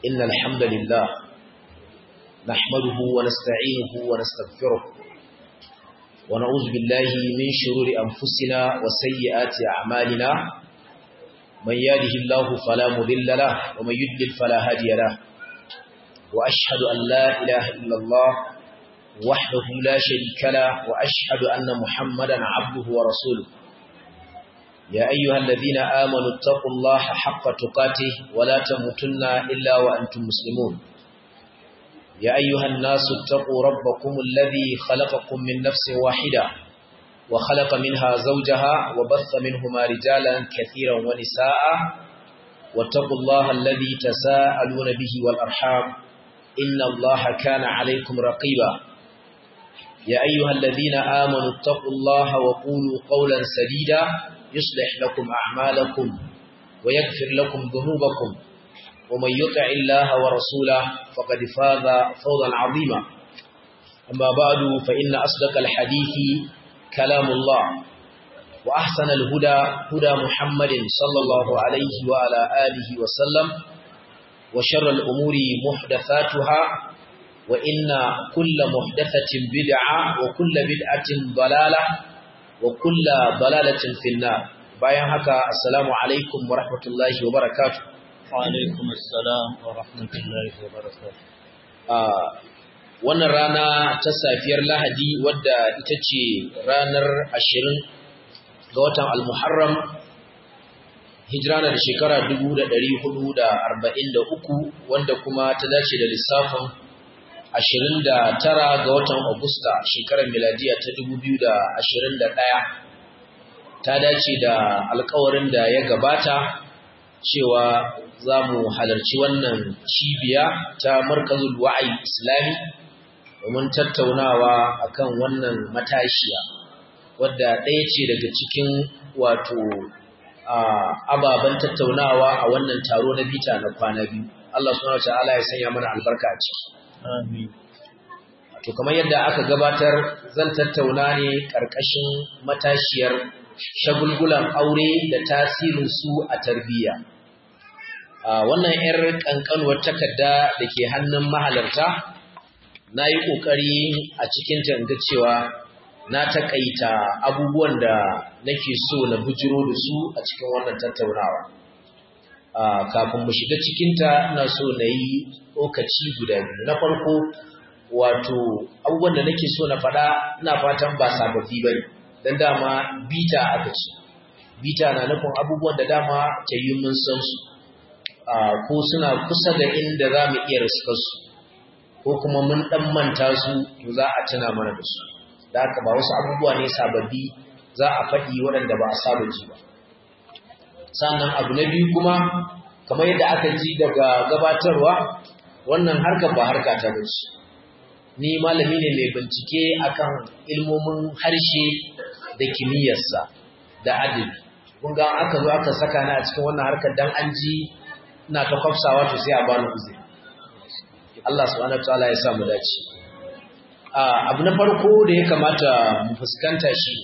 إن الحمد لله نحمده ونستعينه ونستغفره ونعوذ بالله من شرور أنفسنا وسيئات أعمالنا من يهده الله فلا مضل له ومن يضلل فلا هادي له وأشهد أن لا إله إلا الله وحده لا شريك له وأشهد أن محمدا عبده ورسوله يا أيها الذين آمنوا اتقوا الله حق تقاته ولا تموتن إلا وأنتم مسلمون يا أيها الناس اتقوا ربكم الذي خلقكم من نفس واحدة وخلق منها زوجها وبث منهما رجالا كثيرا ونساء واتقوا الله الذي تساءلون به والأرحام إن الله كان عليكم رقيبا يا أيها الذين آمنوا اتقوا الله وقولوا قولا سديدا يصلح لكم أعمالكم ويغفر لكم ذنوبكم ومن يطع الله ورسوله فقد فاز فوزا عظيما أما بعد فإن أصدق الحديث كلام الله وأحسن الهدى هدى محمد صلى الله عليه وعلى آله وسلم وشر الأمور محدثاتها وإن كل محدثة بدعة وكل بدعة ضلالة وكل ضلالة في النار bayan haka assalamu alaikum wa rahmatullahi wa barakatuh wa alaikum assalam wa rahmatullahi wa barakatuh wannan rana ta safiyar lahadi wadda ita ce ranar ashirin ga watan al-muharram hijira na da shekara 1443 wanda kuma ta dace da lissafin 29 ga watan Agusta shekarar miladiya ta 2021 ta dace da alkawarin da ya gabata cewa za mu halarci wannan cibiya ta markazul wa'ayi islami domin tattaunawa akan wannan matashiya wadda ɗaya ce daga cikin wato ababen tattaunawa a wannan taro na bita na kwana biyu Allah subhanahu wa ta'ala ya sanya mana albarka a ciki amin to kamar yadda aka gabatar zan tattauna ne ƙarƙashin matashiyar shagulgulan aure da tasirin su a tarbiyya wannan 'yar ƙanƙanuwar takarda da ke hannun mahalarta na yi ƙoƙari a cikin ga cewa na taƙaita abubuwan da nake so na bujiro da su a cikin wannan tattaunawa kafin mu shiga cikinta ina so na yi tsokaci guda biyu na farko wato abubuwan da nake so na faɗa ina fatan ba sababbi ba ne don dama bita aka ce bita na nufin abubuwan da dama ta yi mun san su ko suna kusa da inda za mu iya riskarsu ko kuma mun ɗan manta su to za a tuna mana da su da haka ba wasu abubuwa ne sababbi za a faɗi waɗanda ba a saba ji ba sannan abu na biyu kuma kamar yadda aka ji daga gabatarwa wannan harkar ba harka ta bace ni malami ne mai bincike akan ilmomin harshe da kimiyyarsa da adabi kun ga aka zo aka saka ni a cikin wannan harkar dan an ji ina ta kwafsawa to sai a bani uzuri Allah subhanahu wataala ya sa mu dace abu na farko da ya kamata mu fuskanta shi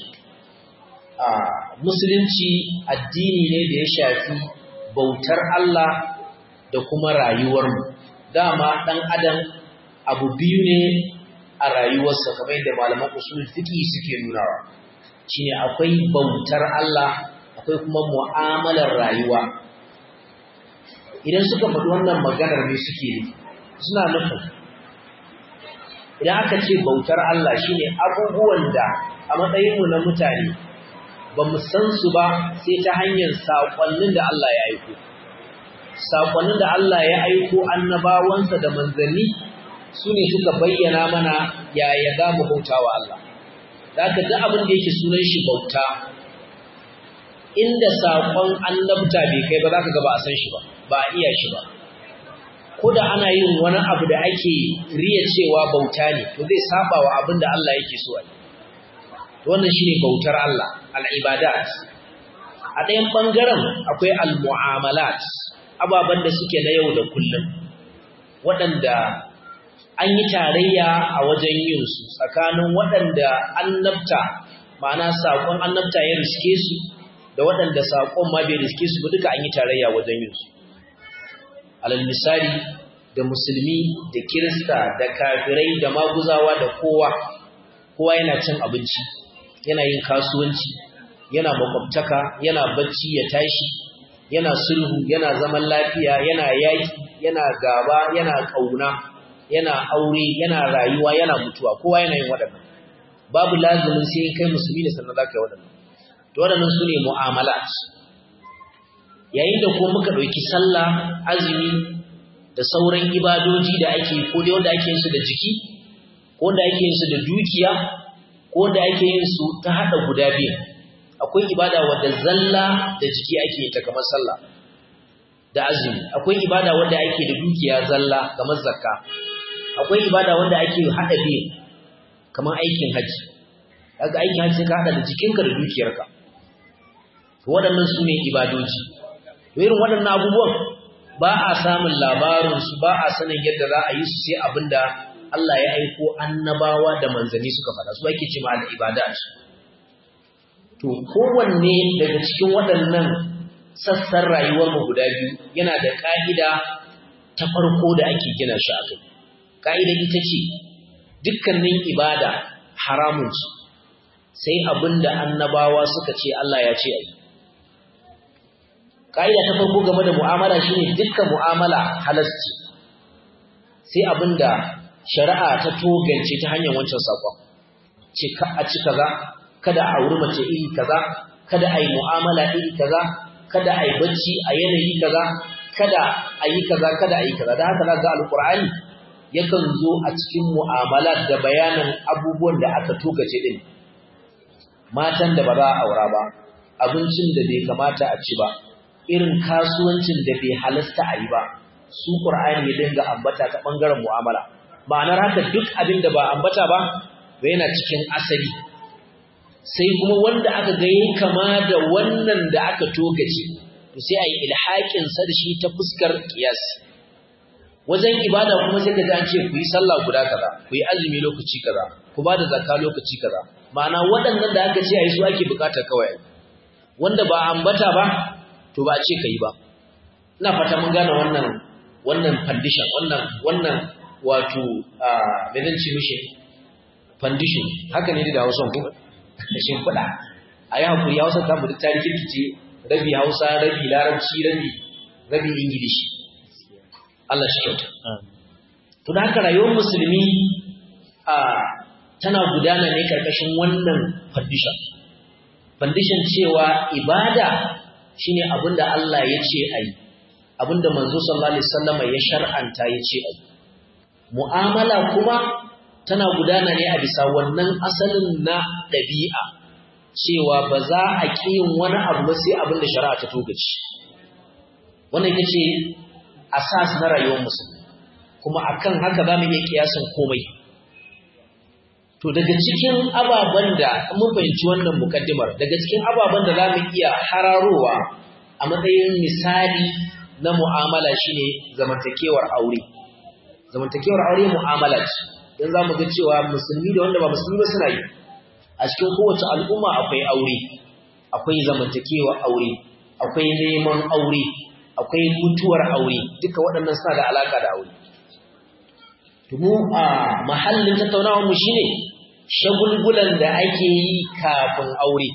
musulunci addini ne da ya shafi bautar Allah da kuma rayuwarmu dama ɗan adam abu biyu ne a rayuwarsa kamar yadda malaman usul fiqi suke nunawa shine akwai bautar Allah akwai kuma mu'amalar rayuwa idan suka faɗi wannan maganar ne suke ne suna nufin idan aka ce bautar Allah shine abubuwan da a matsayinmu na mutane ba mu san su ba sai ta hanyar saƙonnin da Allah ya aiko saƙonnin da Allah ya aiko annabawansa da manzanni su ne suka bayyana mana yaya za mu bauta wa Allah da aka ga abin da yake sunan shi bauta inda saƙon annabta bai kai ba za ka ga ba a san shi ba ba a iya shi ba ko da ana yin wani abu da ake riya cewa bauta ne to zai saba wa abin da Allah yake so a yi wannan shine bautar Allah al-ibadat a ɗayan ɓangaren akwai al-mu'amalat ababen da suke na yau da kullum waɗanda an yi tarayya a wajen yin su tsakanin waɗanda annabta ma'ana saƙon annabta ya riske su da waɗanda saƙon ma bai riske su ba duka an yi tarayya wajen yin su alal misali da musulmi da kirista da kafirai da maguzawa da kowa kowa yana cin abinci yana yin kasuwanci yana makwabtaka yana bacci ya tashi yana sulhu yana zaman lafiya yana yaki yana gaba yana kauna yana aure yana rayuwa yana mutuwa kowa yana yin waɗannan babu lazumin sai kai musulmi ne sannan zaka yi waɗannan to waɗannan sune mu'amalat yayin da kuma muka ɗauki sallah azumi da sauran ibadoji da ake ko dai wanda ake yin su da jiki ko wanda ake yin su da dukiya ko wanda ake yin su ta hada guda biyu akwai ibada wadda zalla da jiki ake yin ta kamar sallah da azumi akwai ibada wanda ake da dukiya zalla kamar zakka akwai ibada wanda ake hada biyu kamar aikin haji kaga aikin haji ka hada da jikinka da dukiyarka to waɗannan su ne ibadoji to irin waɗannan abubuwan ba a samun labarinsu ba a sanin yadda za a yi su sai abinda Allah ya aiko annabawa da manzanni suka faɗa su ake ce ma al-ibadat to kowanne daga cikin waɗannan sassan rayuwar mu guda biyu yana da ka'ida ta farko da ake gina shi a kai ka'ida ita ce dukkanin ibada haramun ce sai abinda annabawa suka ce Allah ya ce a yi Ka'ida ta farko game da mu'amala shine dukkan mu'amala halasci sai abinda shari'a ta togance ta hanyar wancan sakon ce ka a ci kaza kada a auri mace iri kaza kada a yi mu'amala iri kaza kada a yi bacci a yanayi kaza kada a yi kaza kada a yi kaza da haka ga alkur'ani yakan zo a cikin mu'amala da bayanin abubuwan da aka togace din matan da ba za a aura ba abincin da bai kamata a ci ba irin kasuwancin da bai halasta a yi ba su ƙur'ani ya dinga ambata ta ɓangaren mu'amala ma'anar haka duk abin da ba ambata ba ba yana cikin asali sai kuma wanda aka ga yi kama da wannan da aka togace to sai a yi ilhaƙinsa da shi ta fuskar ƙiyasi wajen ibada kuma sai ka an ce ku yi sallah guda kaza ku yi azumi lokaci kaza ku ba da zakka lokaci kaza ma'ana waɗannan da aka ce a yi su ake bukata kawai wanda ba ambata ba to ba a ce kai ba ina fata mun gane wannan wannan foundation wannan wannan wato me zan ce mishi foundation haka ne da Hausa ko da shimfiɗa a yi hakuri Hausa ta mutu ta rikirkice rabi Hausa rabi Larabci rabi rabi Ingilishi Allah shi kyauta to da haka rayuwar musulmi a tana gudana ne karkashin wannan foundation foundation cewa ibada shine abinda Allah ya ce ayi abinda manzo sallallahu alaihi wasallam ya shar'anta ya ce ayi mu'amala kuma tana gudana ne a bisa wannan asalin na dabi'a cewa ba za a kiyin wani abu ba sai abinda shari'a ta togaci wannan ita ce asas na rayuwar musulmi kuma akan haka zamu iya kiyasan komai to daga cikin ababen da mun fahimci wannan mukaddimar daga cikin ababen da zamu iya hararowa a matsayin misali na mu'amala shine zamantakewar aure zamantakewar aure mu'amala ce dan zamu ga cewa musulmi da wanda ba musulmi ba suna yi a cikin kowace al'umma akwai aure akwai zamantakewar aure akwai neman aure akwai mutuwar aure duka waɗannan suna da alaka da aure mu a mahallin tattaunawar mu shine shagulgulan da ake yi kafin aure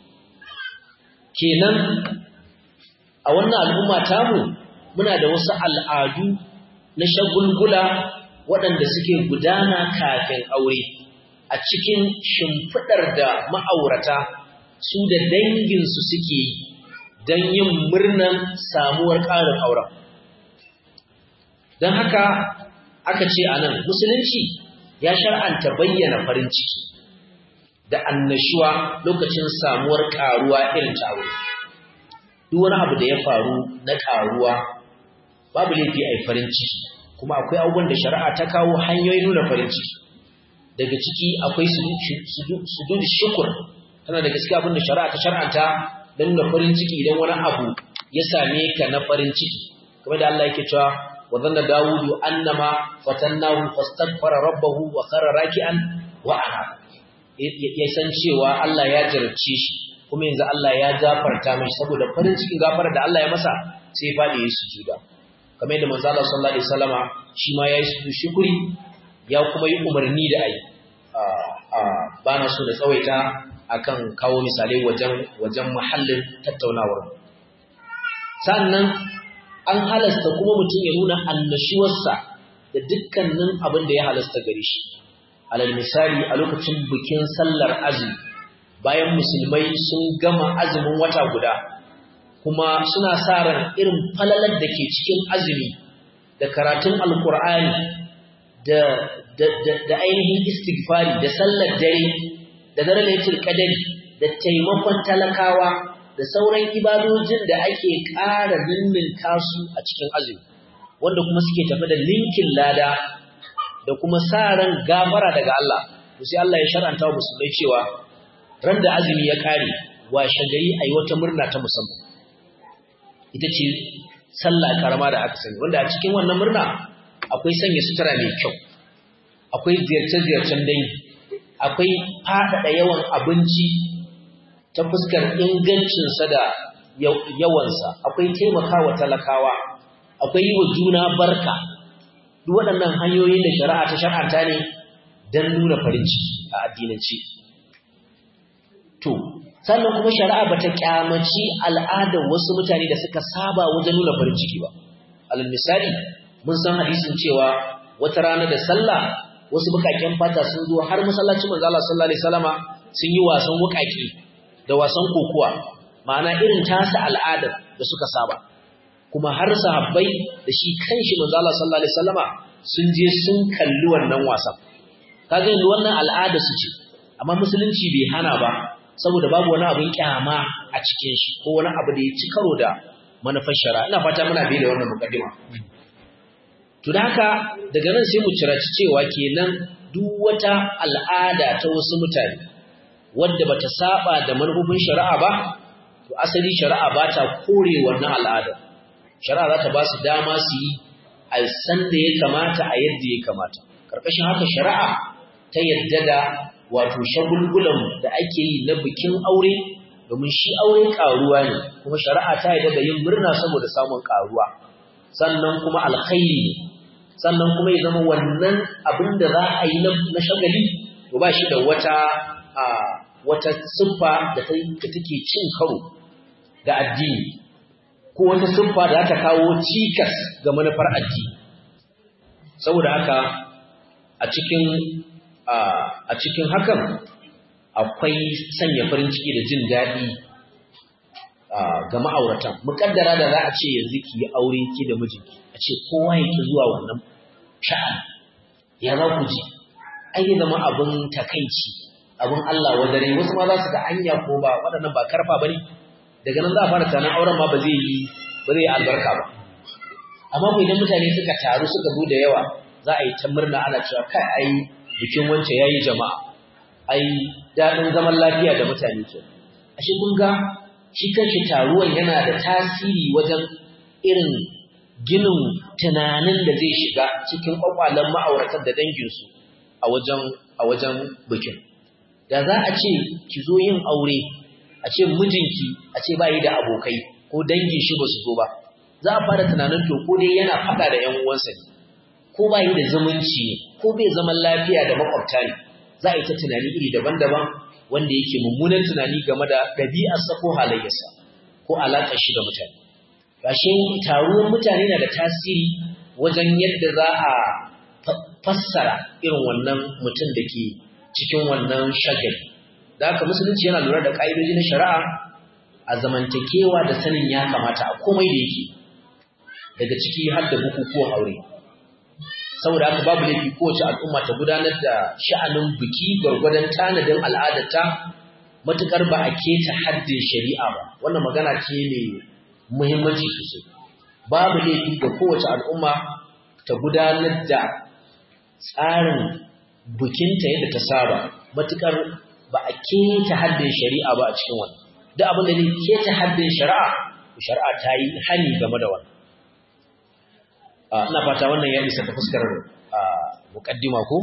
kenan a wannan al'umma tamu muna da wasu al'adu na shagulgula waɗanda suke gudana kafin aure a cikin shimfiɗar da ma'aurata su da danginsu suke yi don yin murnan samuwar ƙarin auren don haka aka ce a nan musulunci ya shar'anta bayyana farin ciki da annashuwa lokacin samuwar ƙaruwa irin ta aure duk wani abu da ya faru na ƙaruwa babu laifi a yi farin ciki kuma akwai abubuwan da shari'a ta kawo hanyoyin nuna farin ciki daga ciki akwai sujud shukur tana daga ciki abin da shari'a ta shar'anta don nuna farin ciki idan wani abu ya same ka na farin ciki kamar da Allah yake cewa wa zanna dawudu annama fatannahu fastaghfara rabbahu wa khara raki'an wa ana ya san cewa Allah ya jarabce shi kuma yanzu Allah ya gafarta mashi saboda farin cikin gafarar da Allah ya masa sai faɗi ya sujuda kamar yadda manzo Allah sallallahu alaihi wasallama shi ma yayi su shukuri ya kuma yi umarni da ai ba na so da tsawaita akan kawo misalai wajen wajen muhallin tattaunawar sannan an halasta kuma mutum ya nuna annashuwarsa da dukkanin abin da ya halasta gare shi alal misali a lokacin bikin sallar azumi bayan musulmai sun gama azumin wata guda kuma suna sa ran irin falalar da ke cikin azumi da karatun alkur'ani da da ainihin istighfari da sallar dare da dare lailatul qadari da taimakon talakawa da sauran ibadojin da ake ƙara ninninka su a cikin azumi wanda kuma suke tafi da linkin lada da kuma sa ran gafara daga Allah to sai Allah ya shar'anta wa musulmai cewa ran da azumi ya kare washe gari ayi wata murna ta musamman ita ce sallah karama da aka sani wanda a cikin wannan murna akwai sanya sutura mai kyau akwai ziyarce-ziyarcen dangi akwai faɗaɗa yawan abinci ta fuskar ingancinsa da yawansa akwai taimakawa talakawa akwai yi wa juna barka duk waɗannan hanyoyin da shari'a ta shar'anta ne don nuna farin ciki a addinance to sannan kuma shari'a bata kyamaci al'adar wasu mutane da suka saba wajen nuna farin ciki ba alal misali mun san hadisin cewa wata rana da sallah wasu bukaken fata sun zo har masallacin manzo Allah sallallahu alaihi wasallama sun yi wasan wukaki da wasan kokuwa ma'ana irin tasa al'adar da suka saba kuma har sahabbai da shi kanshi manzo Allah sallallahu alaihi wasallama sun je sun kalli wannan wasan kaga yanzu wannan al'ada su ce amma musulunci bai hana ba saboda babu wani abin kyama a cikin shi ko wani abu da ya ci karo da manufar shari'a ina fata muna bi da wannan mukaddima to da haka daga nan sai mu ciraci cewa kenan duk wata al'ada ta wasu mutane wadda bata saba da manufofin shari'a ba to asali shari'a ba ta kore wannan al'ada shari'a za ta ba su dama su yi a san da ya kamata a yadda ya kamata karkashin haka shari'a ta yadda da wato shagulgulan da ake yi na bikin aure domin shi aure karuwa ne kuma shari'a ta yadda da yin murna saboda samun karuwa sannan kuma alkhairi ne sannan kuma ya zama wannan abin da za a yi na shagali to ba shi da wata wata siffa da take cin karo da addini ko wata siffa da ta kawo cikas ga manufar addini saboda haka a cikin a cikin hakan akwai sanya farin ciki da jin daɗi ga ma'auratan muƙaddara da za a ce yanzu ki yi aure ki da mijinki a ce kowa yake zuwa wannan sha'an ya za ku ji ai ya zama abin takaici abin Allah wadare wasu ma za su ga anya ko ba waɗannan ba karfa ba ne daga nan za a fara tunanin auren ma ba zai yi ba zai yi albarka ba amma ko idan mutane suka taru suka zo da yawa za a yi ta murna ana cewa kai ai bikin wance yayi jama'a ai daɗin zaman lafiya da mutane ke ashe kun ga shi kanshi taruwan yana da tasiri wajen irin ginin tunanin da zai shiga cikin kwakwalen ma'auratan da danginsu a wajen a wajen bikin da za a ce ki zo yin aure a ce mijinki a ce bayi da abokai ko dangin shi ba su zo ba za a fara tunanin to ko dai yana faɗa da ƴan uwansa ne ko bayi da zumunci ne ko bai zaman lafiya da makwabta ne za a yi ta tunani iri daban-daban wanda yake mummunan tunani game da ɗabi'arsa ko halayyarsa ko alaƙar shi da mutane gashe taruwan mutane na da tasiri wajen yadda za a fassara irin wannan mutum da ke cikin wannan shagali da haka musulunci yana lura da ƙa'idoji na shari'a a zamantakewa da sanin ya kamata a komai da yake daga ciki har da bukukuwan aure saboda haka babu laifi kowace al'umma ta gudanar da sha'anin biki gwargwadon tanadin al'adarta matukar ba a keta haddin shari'a ba wannan magana ce mai muhimmanci sosai babu laifi ga kowace al'umma ta gudanar da tsarin bikinta yadda ta saba matukar ba a keta haddin shari'a ba a cikin wannan duk abin da zai keta haddin shari'a shari'a ta yi hani game da wannan ina fata wannan ya isa ta fuskar muqaddima ko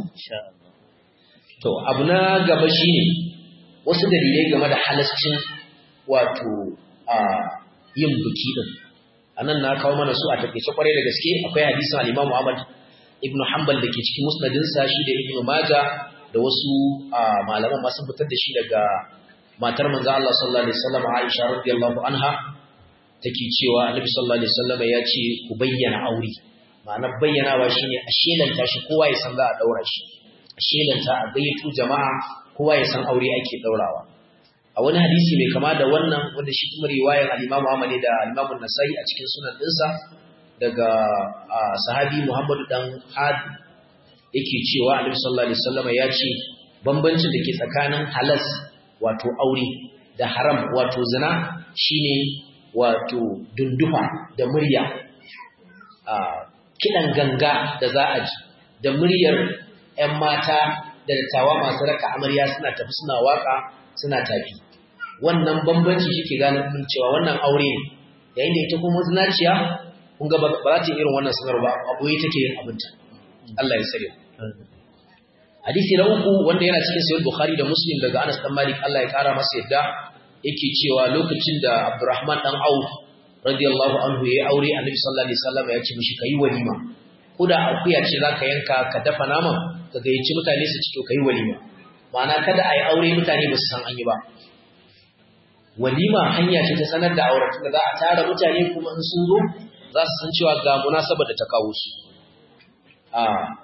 to abu na gaba shine wasu dalilai game da halascin wato yin biki din anan na kawo mana su a takeice kwarai da gaske akwai hadisin al-Imam Ahmad ibn Hanbal dake cikin musnadin sa shi da Ibn Majah da wasu malaman masu fitar da shi daga matar manzo Allah sallallahu alaihi wasallam Aisha radiyallahu anha take cewa Annabi sallallahu alaihi wasallam ya ce ku bayyana aure ma'ana bayyanawa shine a shelanta shi kowa ya san za a daura shi a shelanta a gayyato jama'a kowa ya san aure ake daurawa a wani hadisi mai kama da wannan wanda shi kuma riwayar al-Imam Ahmad da al-Imam An-Nasa'i a cikin sunan dinsa daga sahabi Muhammad dan Had yake cewa Annabi sallallahu alaihi wasallam ya ce bambancin da ke tsakanin halas wato aure da haram wato zina shine wato dundufa da murya a kidan ganga da za a ji da muryar 'yan mata da dattawa masu raka amarya suna tafi suna waka suna tafi wannan bambanci shike gane kun cewa wannan aure ne yayin da ita kuma zinaciya kun ga ba za ta irin wannan sanar ba aboye take yin abinta Allah ya sare hadisi na uku wanda yana cikin sahih bukhari da muslim daga Anas dan Malik Allah ya kara masa yadda yake cewa lokacin da Abdurrahman dan Auf radiyallahu anhu yayi aure Annabi sallallahu alaihi wasallam ya ce mishi kai walima koda akuya ce zaka yanka ka dafa naman ka gayyaci mutane su ci to kai walima ma'ana kada ai aure mutane ba su san an yi ba walima hanya ce ta sanar da auren da za a tara mutane kuma in sun zo za su san cewa ga munasabar da ta kawo su a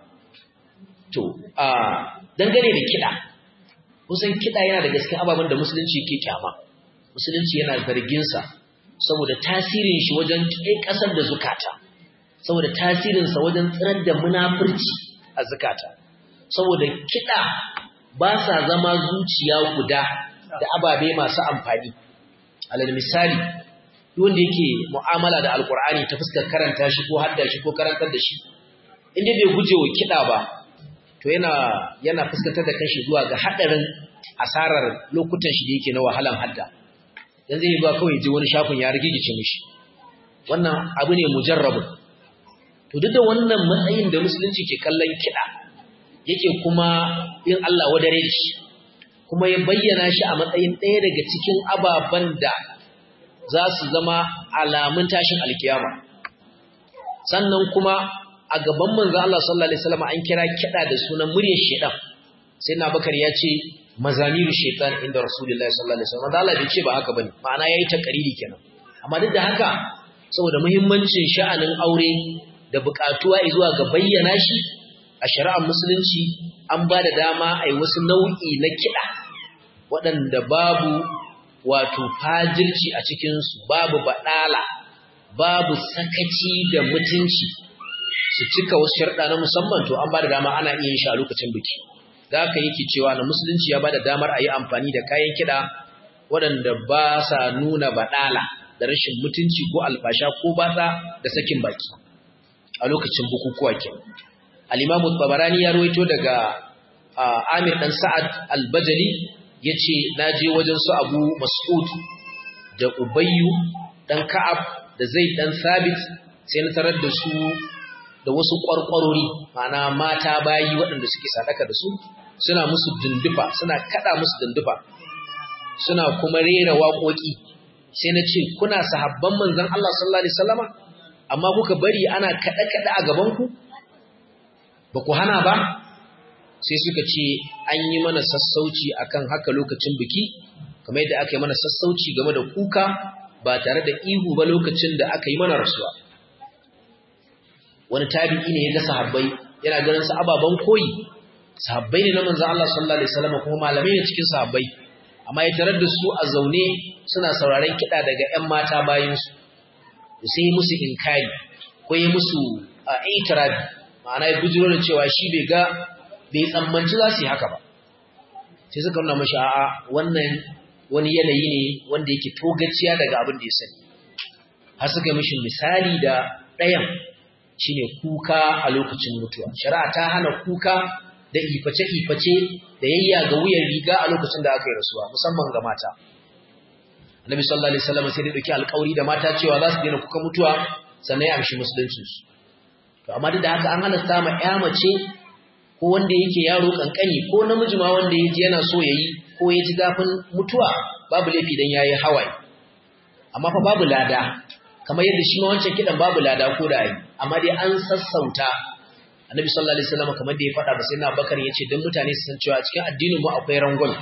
to a dangane da kiɗa kusan kiɗa yana da gaske ababen da musulunci ke kyama musulunci yana zargin sa saboda tasirin shi wajen ƙasar da zukata saboda tasirinsa wajen tsirar da munafurci a zukata saboda kiɗa ba sa zama zuciya guda da ababe masu amfani alal misali wanda yake mu'amala da alkur'ani ta fuskar karanta shi ko hadda shi ko karantar da shi inda bai guje wa kiɗa ba to yana yana fuskantar da kanshi zuwa ga hadarin asarar lokutan shi da yake na wahalan hadda dan zai ba kawai ji wani shafin ya rigigice mishi wannan abu ne mujarrabun to duk da wannan matsayin da musulunci ke kallon kiɗa yake kuma yin Allah wadare da shi kuma ya bayyana shi a matsayin ɗaya daga cikin ababen da za su zama alamun tashin alkiyama sannan kuma a gaban manzo Allah sallallahu alaihi wasallam an kira kiɗa da sunan muryar shedan sai na bakar ya ce mazamiru shaitan inda rasulullahi sallallahu alaihi wasallam Allah bai ce ba haka bane ma'ana yayi takariri kenan amma duk da haka saboda muhimmancin sha'anin aure da buƙatuwa zuwa ga bayyana shi a shari'ar musulunci an ba da dama a yi wasu nau'i na kiɗa waɗanda babu wato fajirci a cikinsu babu baɗala babu sakaci da mutunci su cika wasu sharɗa na musamman to an ba da dama ana iya yin shi a lokacin biki da haka yake cewa na musulunci ya ba da damar a yi amfani da kayan kiɗa waɗanda ba sa nuna baɗala da rashin mutunci ko alfasha ko batsa da sakin baki a lokacin bukukuwa kenan al-Imam Tabarani ya ruwaito daga Amir dan Sa'ad al-Bajali yace naje wajen su Abu Mas'ud da Ubayyu dan Ka'ab da Zaid dan Sabit sai na tarar da su da wasu ƙwarƙwarori ma'ana mata bayi waɗanda suke sadaka da su suna musu dundufa suna kada musu dundufa suna kuma rera waƙoƙi sai na ce kuna sahabban manzon Allah sallallahu alaihi wasallama amma kuka bari ana kada-kada a gaban ku ba ku hana ba sai suka ce an yi mana sassauci akan haka lokacin biki kamar yadda aka yi mana sassauci game da kuka ba tare da ihu ba lokacin da aka yi mana rasuwa wani tabi'i ne ya ga sahabbai yana ganin su ababan koyi sahabbai ne na manzon Allah sallallahu alaihi wasallam kuma malamai ne cikin sahabbai amma ya tarar da su a zaune suna sauraron kiɗa daga ƴan mata bayan su sai yi musu inkari ko yi musu itirabi ma'ana ya bujiro da cewa shi bai ga bai tsammanci za su yi haka ba sai suka nuna mashi a'a wannan wani yanayi ne wanda yake togaciya daga abin da ya sani har suka mishi misali da ɗayan shine kuka a lokacin mutuwa shari'a ta hana kuka da iface-iface da yayya ga wuyan riga a lokacin da aka yi rasuwa musamman ga mata Annabi sallallahu alaihi wasallam sai da dauki alƙawari da mata cewa za su daina kuka mutuwa sannan ya amshi musuluncin su to amma duk da haka an halasta ma ƴa mace ko wanda yake yaro kankani ko namiji ma wanda yaji yana so yayi ko ya ji zafin mutuwa babu laifi dan yayi hawaye amma fa babu lada kamar yadda shi ma wancan kidan babu lada ko da yi amma dai an sassauta annabi sallallahu alaihi wasallam kamar da ya faɗa ba sai na bakar yace dan mutane su san cewa cikin addinin mu akwai rangon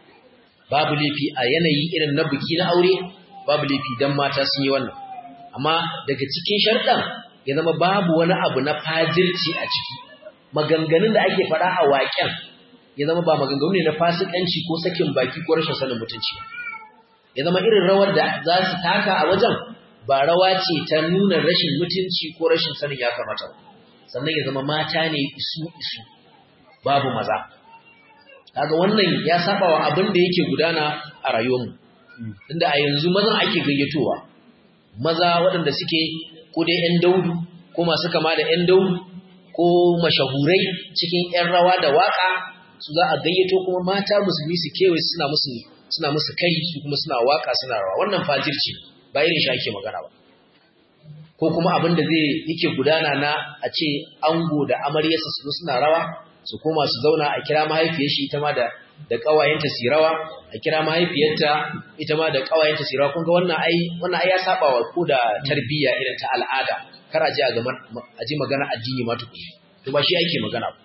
babu lifi a yanayi irin na biki na aure babu lifi dan mata sun yi wannan amma daga cikin sharɗan ya zama babu wani abu na fajirci a ciki maganganun da ake faɗa a waƙen ya zama ba maganganu ne na fasikanci ko sakin baki ko rashin sanin mutunci ya zama irin rawar da za su taka a wajen ba rawa ce ta nuna rashin mutunci ko rashin sanin ya kamata sannan ya zama mata ne isu isu babu maza kaga wannan ya saba wa abin da yake gudana a rayuwarmu inda a yanzu mazan ake gayyatowa maza waɗanda suke ko dai 'yan daudu ko masu kama da 'yan daudu ko mashahurai cikin 'yan rawa da waka su za a gayyato kuma mata musulmi su kewaye suna musu suna musu kai su kuma suna waka suna rawa wannan fajirci ba irin shi ake magana ba ko kuma abin da zai yake gudana na a ce ango da amaryarsa su zo suna rawa su koma su zauna a kira mahaifiyar shi ita ma da da kawayenta su rawa a kira mahaifiyarta ita ma da kawayenta su rawa kun ga wannan ai wannan ai ya saba wa ko da tarbiyya irin ta al'ada kar a ji a ga a ji magana addini ma tukuni to ba shi ake magana ba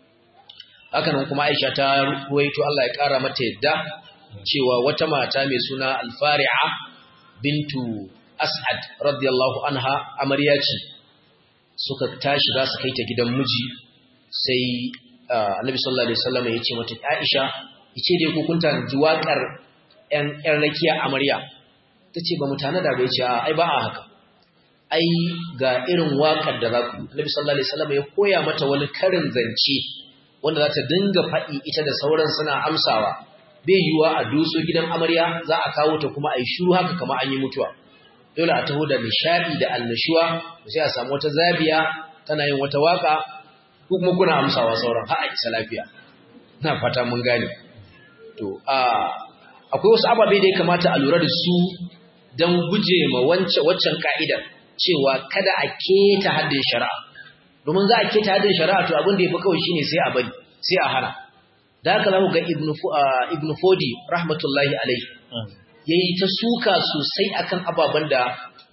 haka nan kuma Aisha ta ruwaito Allah ya kara mata yadda cewa wata mata mai suna Al-Fari'a bintu As'ad radiyallahu anha amarya ce suka tashi za su kai ta gidan miji sai Annabi sallallahu alaihi wasallam ya ce mata Aisha yace dai ku kunta ji waƙar ƴan ƴan rakiya amarya tace ba mutane da bai ce ai ba a haka ai ga irin waƙar da za ku Annabi sallallahu alaihi wasallam ya koya mata wani karin zance wanda za ta dinga faɗi ita da sauran suna amsawa bai yiwuwa a doso gidan amarya za a kawo ta kuma a yi shuru haka kama an yi mutuwa dole a taho da nishaɗi da annashuwa sai a samu wata zabiya tana yin wata waka ko kuma kuna amsawa sauran har a isa lafiya na fata mun gane to a akwai wasu ababe da ya kamata a lura da su don guje ma waccan ka'idar cewa kada a keta haddin shari'a domin za a keta haddin shari'a to abin da ya fi kawai shine sai a bari sai a hana da haka zamu ga ibnu fodi rahmatullahi alaihi yayi ta suka sosai akan ababen da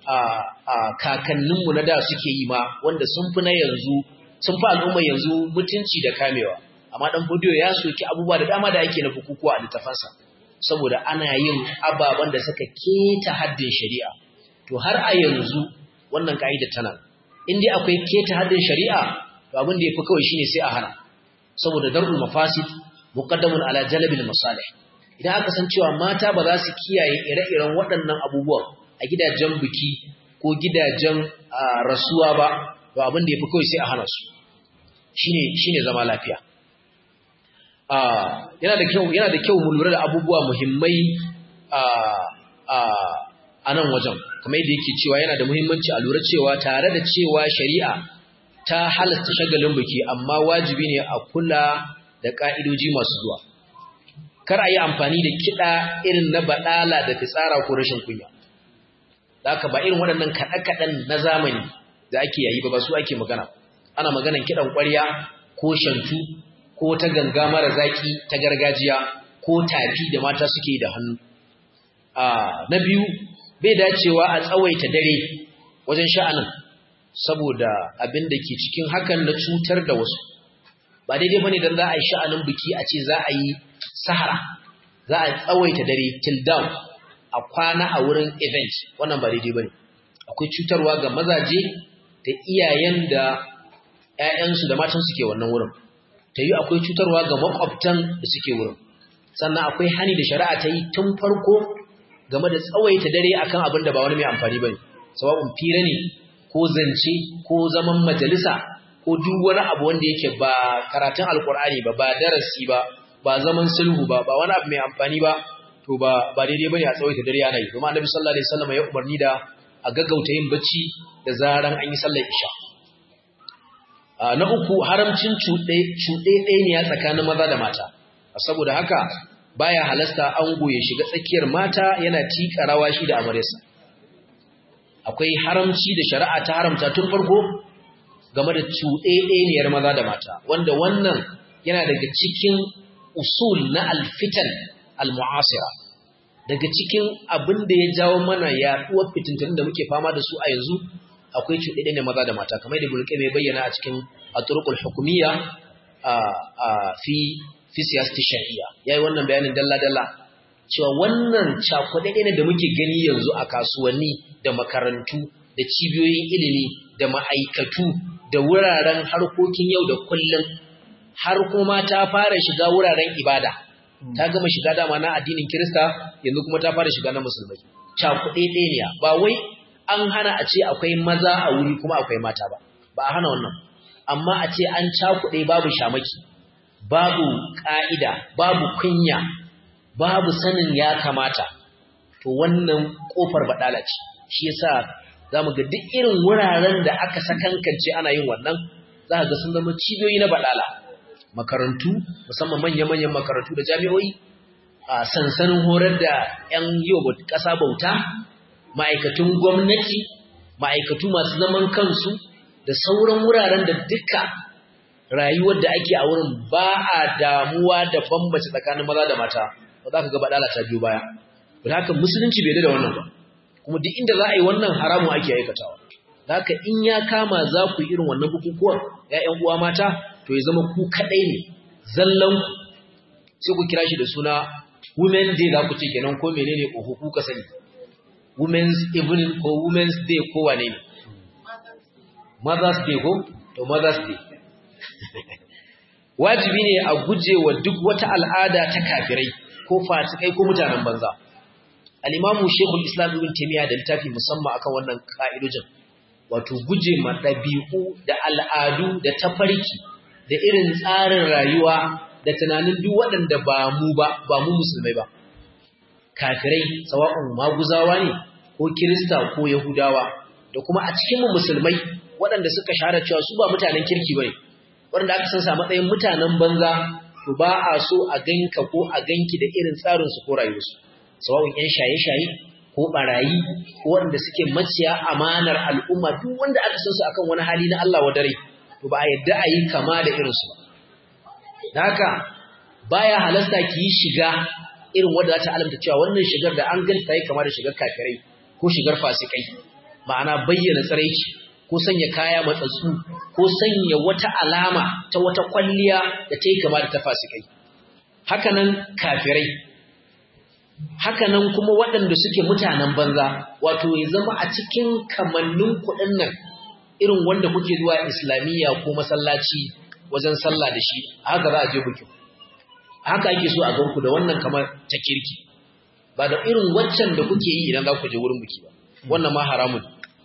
kakanninmu na da suke yi ma wanda sun fi na yanzu sun fi al'umma yanzu mutunci da kamewa amma dan fodiyo ya soki abubuwa da dama da ake na bukukuwa a littafansa saboda ana yin ababen da suka keta haddin shari'a to har a yanzu wannan ka'ida tana in dai akwai keta haddin shari'a to abin da yafi kawai shine sai a hana saboda darul mafasid muqaddamun ala jalbil masalih idan aka san cewa mata ba za su kiyaye ire-iren waɗannan abubuwan a gidajen biki ko gidajen rasuwa ba to abin da yafi kawai sai a hana su shine shine zama lafiya yana da kyau yana da kyau mu lura da abubuwa muhimmai a nan wajen kamar yadda yake cewa yana da muhimmanci a lura cewa tare da cewa shari'a ta halasta shagalin biki amma wajibi ne a kula da ka'idoji masu zuwa kar a yi amfani da kiɗa irin na baɗala da fitsara ko rashin kunya da haka ba irin waɗannan kaɗe-kaɗen na zamani da ake yayi ba ba su ake magana ana maganan kiɗan ƙwarya ko shantu ko ta ganga mara zaki ta gargajiya ko tafi da mata suke da hannu na biyu bai dacewa a tsawaita dare wajen sha'anin saboda abin da ke cikin hakan na cutar da wasu ba daidai bane dan za a yi sha'anin biki a ce za a yi sahara za a tsawaita dare till down a kwana a wurin event wannan ba daidai bane akwai cutarwa ga mazaje da iyayen da ƴaƴansu da matan suke wannan wurin ta yi akwai cutarwa ga makwabtan da suke wurin sannan akwai hani da shari'a ta yi tun farko game da tsawaita dare akan abin da ba wani mai amfani bane sawa'un fira ne ko zance ko zaman majalisa ko duk wani abu wanda yake ba karatun alkur'ani ba ba darasi ba ba zaman sulhu ba ba wani abu mai amfani ba to ba ba daidai bane a tsawaita dare ana yi kuma annabi sallallahu alaihi wasallam ya umarni da a gaggauta yin bacci da zaran an yi sallar isha na uku haramcin cuɗe cuɗe ɗaya tsakanin maza da mata saboda haka baya halasta ango ya shiga tsakiyar mata yana tika rawa shi da amaryarsa akwai haramci da shari'a ta haramta tun farko game da cuɗe ɗayaniyar maza da mata wanda wannan yana daga cikin usul na alfitan almu'asira daga cikin abin da ya jawo mana yaduwar fitintunin da muke fama da su a yanzu akwai cuɗaɗɗe ne maza da mata kamar da bulke mai bayyana a cikin aturqul hukumiyya a fi fi siyasati shari'a yayi wannan bayanin dalla dalla cewa wannan cakuɗaɗɗe ne da muke gani yanzu a kasuwanni da makarantu da cibiyoyin ilimi da ma'aikatu da wuraren harkokin yau da kullum har kuma ta fara shiga wuraren ibada ta gama shiga dama na addinin Kirista yanzu kuma ta fara shiga na musulmai cakuɗe ɗaya ba wai an hana a ce akwai maza a wuri kuma akwai mata ba ba a hana wannan amma a ce an cakuɗe babu shamaki babu ƙa'ida babu kunya babu sanin ya kamata to wannan ƙofar baɗala ce shi yasa za mu ga duk irin wuraren da aka sakankance ana yin wannan za ga sun zama cibiyoyi na baɗala makarantu musamman manya-manyan makarantu da jami'oi a sansanin horar da 'yan yau ƙasa bauta ma'aikatun gwamnati ma'aikatu masu zaman kansu da sauran wuraren da duka rayuwar da ake a wurin ba a damuwa da bambace tsakanin maza da mata ba za ka ga baɗala ta biyu baya ba haka musulunci bai da wannan ba kuma duk inda za a yi wannan haramun ake aikatawa da haka in ya kama za ku yi irin wannan bukukuwan 'ya'yan uwa mata to ya zama ku kaɗai ne zallanku sai ku kira shi da suna women day za ku ce kenan ko menene oho ku ka sani women's evening ko women's day ko wane ne mother's day ko to mother's day wajibi ne a guje wa duk wata al'ada ta kafirai ko fasikai ko mutanen banza al-imamu shekul islam ibn taymiya da littafi musamman akan wannan ka'idojin wato guje ma ɗabi'u da al'adu da tafarki da irin tsarin rayuwa da tunanin duk waɗanda ba mu ba ba mu musulmai ba kafirai sawa'un maguzawa ne ko kirista ko yahudawa da kuma a cikin mu musulmai waɗanda suka shahara cewa su ba mutanen kirki bane waɗanda aka san sa matsayin mutanen banza to ba a so a ganka ko a ganki da irin tsarin su ko rayuwarsu sawa'un yan shaye-shaye ko barayi ko waɗanda suke maciya amanar al'umma duk wanda aka san su akan wani hali na Allah wa dare to ba a yadda a yi kama da irinsu ba. Da haka baya halasta ki yi shiga irin wadda za ta alamta cewa wannan shigar da an ganta yi kama da shigar kafirai ko shigar fasikai, ma'ana bayyana tsaraici ko sanya kaya matsatsu ko sanya wata alama ta wata kwalliya da ta yi kama da ta fasikai. Hakanan kafirai, hakanan kuma waɗanda suke mutanen banza, wato ya zama a cikin kamannin kuɗin nan irin wanda kuke zuwa islamiyya ko masallaci wajen sallah da shi haka za a je bukin haka ake so a ganku da wannan kamar ta kirki ba da irin waccan da kuke yi idan za ku je wurin buki ba wannan ma haramun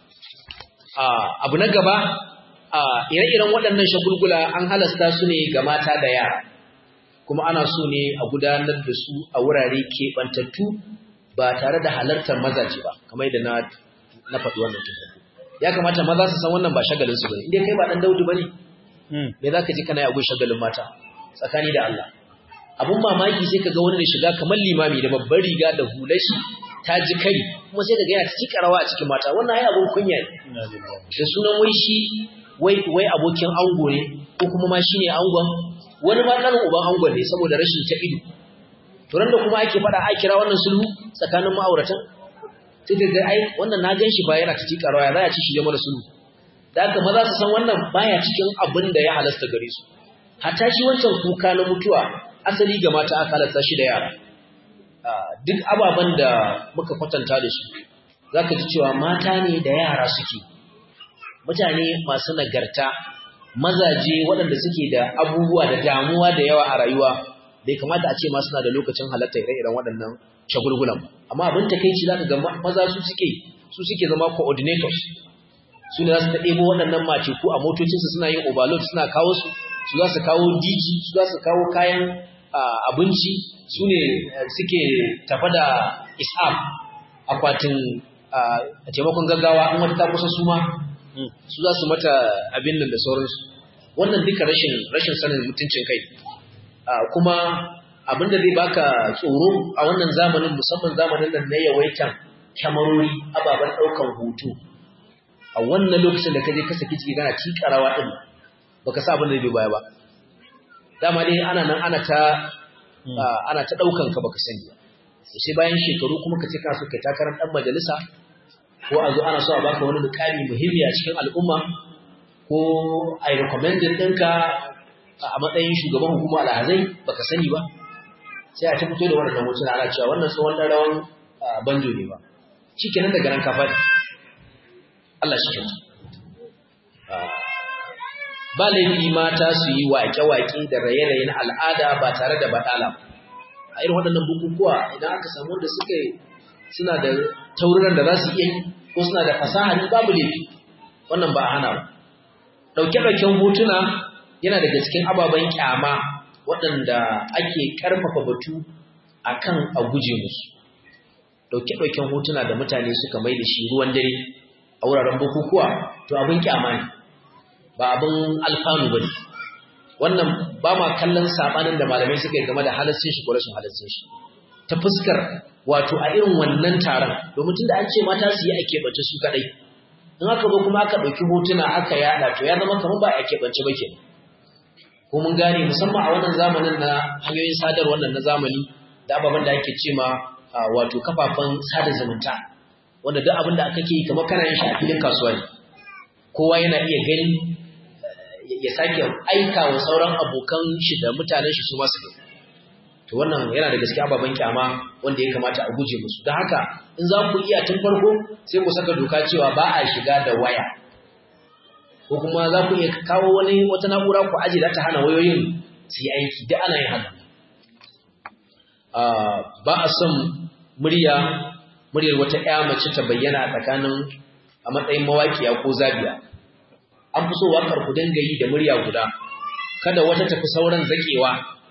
abu na gaba ire-iren waɗannan shagulgula an halasta su ne ga mata da yara kuma ana so ne a gudanar da su a wurare keɓantattu ba tare da halartar mazaje ba kamar yadda na faɗi wannan tuntun ya kamata maza su san wannan ba shagalin su bane inda kai ba dan Daudu bane me zaka ji kana yi agun shagalin mata tsakani da Allah abun mamaki sai kaga wani da shiga kamar limami da babbar riga da hulashi ta ji kai kuma sai kaga yana ciki karawa a cikin mata wannan ai abun kunya ne da sunan wai shi wai wai abokin ango ne ko kuma ma shine angon wani ma kanin uban angon ne saboda rashin ta ido to da kuma ake fada a kira wannan sulhu tsakanin ma'auratan sai daga ai wannan na gan shi ba yana ta tika rawa za a ci shi mana sulhu da haka maza su san wannan baya cikin abin da ya halasta gare su hatta shi wancan kuka na mutuwa asali ga mata aka halasta shi da yara duk ababen da muka kwatanta da su zaka ji cewa mata ne da yara suke mutane masu nagarta mazaje waɗanda suke da abubuwa da damuwa da yawa a rayuwa bai kamata a ce ma suna da lokacin halatta ire-iren waɗannan shagulgulan amma abin takeici zaka ga maza su suke su suke zama coordinators su ne za su ta ɗebo waɗannan mace ko a motocinsu suna yin overload suna kawo su su za su kawo DG su za su kawo kayan abinci su ne suke tafa da isam akwatin a taimakon gaggawa an wata ta kusa su ma su za su mata abin nan da sauransu wannan duka rashin rashin sanin mutuncin kai kuma abin da zai baka tsoro a wannan zamanin musamman zamanin nan na yawaitan kyamarori ababen ɗaukan hoto a wannan lokacin da ka je ka saki ciki kana tikarawa din baka sa abin da zai baya ba dama dai ana nan ana ta ana ta daukan ka baka sani ba sai bayan shekaru kuma ka ce ka so kai takarar dan majalisa ko a zo ana so a baka wani mukami muhimmi a cikin al'umma ko a yi recommended ɗinka a matsayin shugaban hukumar alhazai baka sani ba sai a ta fito da waɗannan hotuna ana cewa wannan tsohon ɗan rawan banjo ne ba shi kenan daga nan kafa ne Allah shi kenan ba laifi mata su yi waƙe-waƙe da raye-raye na al'ada ba tare da baɗala a irin waɗannan bukukuwa idan aka samu wanda suka suna da tauriran da za su iya ko suna da fasaha ne babu laifi wannan ba a hana ba ɗauke-ɗauken hotuna yana daga cikin ababen kyama waɗanda ake ƙarfafa batu a kan a guje musu ɗauke-ɗauken hotuna da mutane suka mai da shi ruwan dare a wuraren bukukuwa to abin kyama ne ba abin alfanu ba ne wannan ba ma kallon saɓanin da malamai suka yi game da halassin shi ko rashin halassin shi ta fuskar wato a irin wannan taron domin tun da an ce mata su yi a keɓance su kaɗai in aka zo kuma aka ɗauki hotuna aka yaɗa to ya zama kamar ba a keɓance ba ke ko mun gane musamman a wannan zamanin na hanyoyin sadarwar nan na zamani da ababen da ake ce ma wato kafafen sada zumunta wanda duk abin da aka ke kamar kana yin shi a filin kasuwa ne kowa yana iya gani ya sake aika wa sauran abokan shi da mutanen shi su masu gani to wannan yana da gaske ababen kyama wanda ya kamata a guje musu don haka in za ku iya tun farko sai ku saka doka cewa ba a shiga da waya ko kuma za ku iya kawo wani wata na'ura ku aje za ta hana wayoyin su yi aiki duk ana yin haka ba a son murya muryar wata ƴa mace ta bayyana tsakanin a matsayin mawaƙiya ko zabiya an fi so waƙar ku dinga yi da murya guda kada wata tafi sauran zaƙewa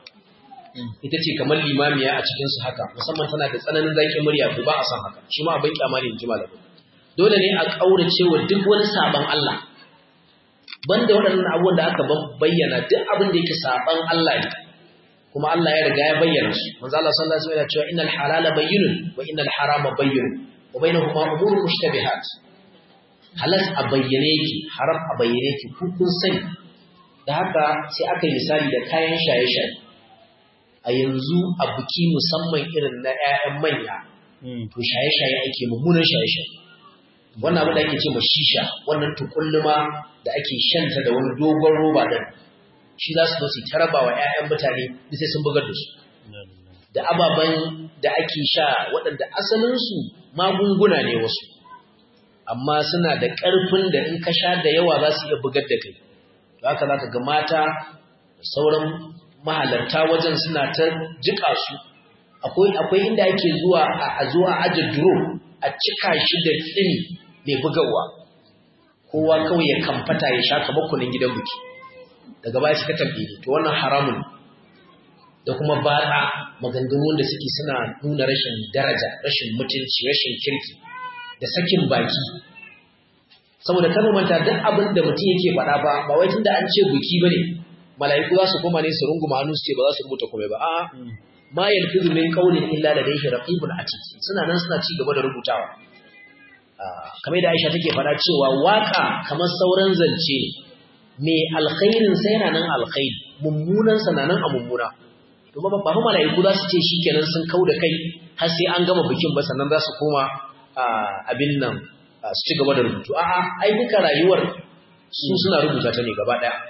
ita ce kamar limamiya a cikinsu haka musamman tana da tsananin zaƙin murya to ba a san haka shi ma abin kyama ne in ji malamin dole ne a ƙaurace wa duk wani saban Allah banda waɗannan abubuwan da aka bayyana duk abin da yake saban Allah ne kuma Allah ya riga ya bayyana su manzo Allah sallallahu alaihi wasallam ya cewa innal halala bayyinun wa innal harama bayyinun wa bainahuma umurun mushtabihat halas a bayyane yake haram a bayyane yake ku kun sani da haka sai aka yi misali da kayan shaye-shaye a yanzu a buki musamman irin na 'ya'yan manya to shaye-shaye ake mummunan shaye-shaye wannan abin da ake ce ma shisha wannan tukulluma da ake shanta da wani dogon roba din shi za su zo su taraba wa 'ya'yan mutane da sai sun bugar da su da ababen da ake sha waɗanda asalinsu magunguna ne wasu amma suna da ƙarfin da in ka sha da yawa za su iya bugar da kai to haka za ka ga mata da sauran mahalarta wajen suna ta jika su akwai inda ake zuwa a zuwa aje duro a cika shi da tsini mai bugawa kowa kawai ya kamfata ya sha kamar kunin gidan buki daga baya suka tambaye to wannan haramun da kuma batsa maganganun da suke suna nuna rashin daraja rashin mutunci rashin kirki da sakin baki saboda kan manta duk abin da mutum yake faɗa ba ba wai tunda an ce buki bane mala'iku za su koma ne su runguma hannu su ce ba za su rubuta komai ba a'a ma yalfizu min qawlin illa ladayhi raqibun atid suna nan suna ci gaba da rubutawa kamar da Aisha take faɗa cewa waka kamar sauran zance me alkhairin sai yana nan alkhairi mummunan sa nan a mummuna to ba ba mala'iku za su ce shikenan sun kauda kai har sai an gama bikin ba sannan za su koma abin nan su ci gaba da rubutu a'a ai duka rayuwar su suna rubuta ta ne gaba daya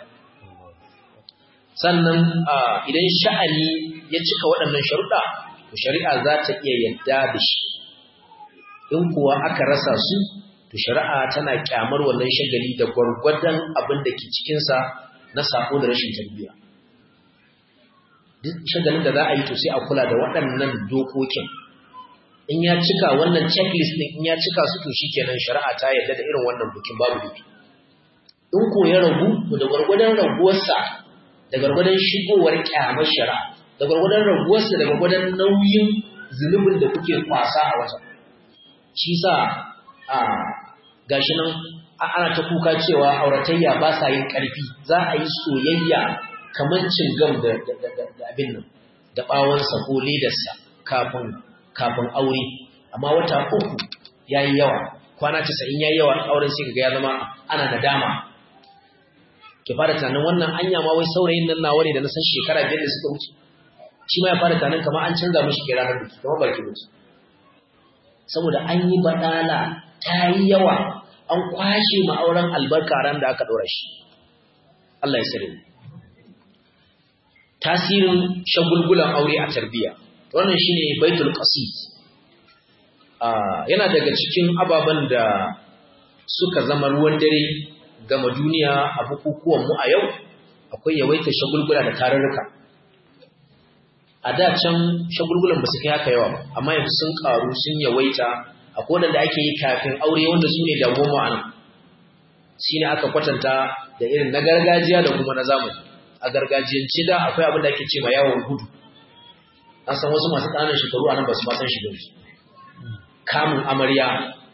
sannan idan sha'ani ya cika waɗannan sharuɗa to shari'a za ta iya yadda da shi in kuwa aka rasa su to shari'a tana kyamar wannan shagali da gwargwadon abin da ke cikinsa na sako da rashin tarbiyya duk shagalin da za a yi to sai a kula da waɗannan dokokin in ya cika wannan checklist ɗin in ya cika su to shikenan shari'a ta yadda da irin wannan bukin babu duki in ko ya ragu to da gwargwadon raguwarsa da gwargwadon shigowar kyamar shari'a da gwargwadon raguwarsa da gwargwadon nauyin zunubin da kuke kwasa a wata shi sa a gashi nan ana ta kuka cewa auratayya ba sa yin ƙarfi za a yi soyayya kamar cingam da abin nan da ɓawonsa ko ledarsa kafin kafin aure amma wata uku ya yi yawa kwana casa'in ya yi yawa auren sai ga ya zama ana nadama ki fara tunanin wannan anya ma wai saurayin nan nawa ne da na san shekara biyar da suka wuce shi ma ya fara tanan kamar an canza mishi kira ranar biki kamar baki mutu saboda an yi badala ta yi yawa an kwashe ma'auren albarka ran da aka ɗora shi Allah ya sare tasirin shagulgulan aure a tarbiyya wannan shine baitul qasid yana daga cikin ababen da suka zama ruwan dare gama duniya a bukukuwan mu a yau akwai yawaita shagulgula da tarurruka a da can shagulgulan ba su kai haka yawa amma yanzu sun karu sun yawaita akwai wanda ake yi kafin aure wanda su ne damuwa a nan shi ne aka kwatanta da irin na gargajiya da kuma na zamani a gargajiyance da akwai abin da ake ce ma yawon gudu an san wasu masu ƙananan shekaru a nan ba su ma san shi gani kamun amarya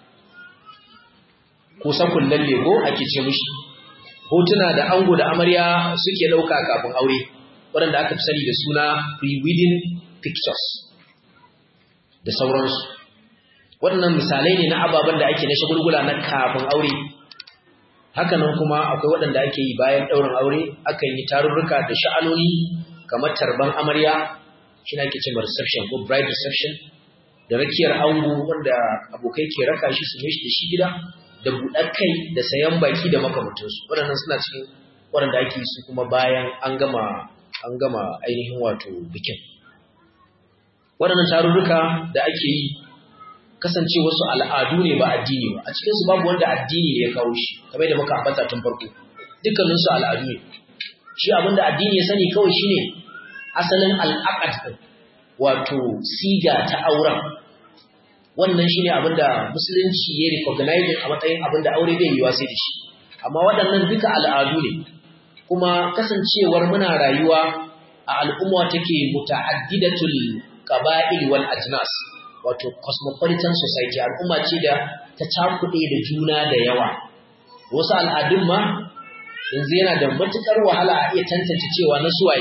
ko sakun lalle ko ake ce mushi hotuna da ango da amarya suke ɗauka kafin aure waɗanda aka fi sani da suna pre-wedding pictures da sauransu waɗannan misalai ne na ababen da ake na shagulgula na kafin aure hakanan kuma akwai waɗanda ake yi bayan ɗaurin aure akan yi tarurruka da sha'anoni kamar tarban amarya shi na ake cewa reception ko bride reception da rakiyar ango wanda abokai ke raka shi su mishi da shi gida da buɗar kai da sayan baki da makamantansu waɗannan suna cikin waɗanda ake su kuma bayan an gama an gama ainihin wato bikin waɗannan tarurruka da ake yi kasance wasu al'adu ne ba addini ba a cikinsu babu wanda addini ne ya kawo shi kamar da muka ambata tun farko dukkaninsu al'adu ne shi abinda addini ya sani kawai shine asalin al'aqad wato siga ta auren wannan shine abinda musulunci ya recognize a matsayin abinda aure bai yiwa sai da shi amma waɗannan duka al'adu ne kuma kasancewar muna rayuwa a al'umma take muta'addidatul qaba'il wal ajnas wato cosmopolitan society al'umma ce da ta cakuɗe da juna da yawa wasu al'adun ma yanzu yana da matukar wahala a iya tantance cewa na suwaye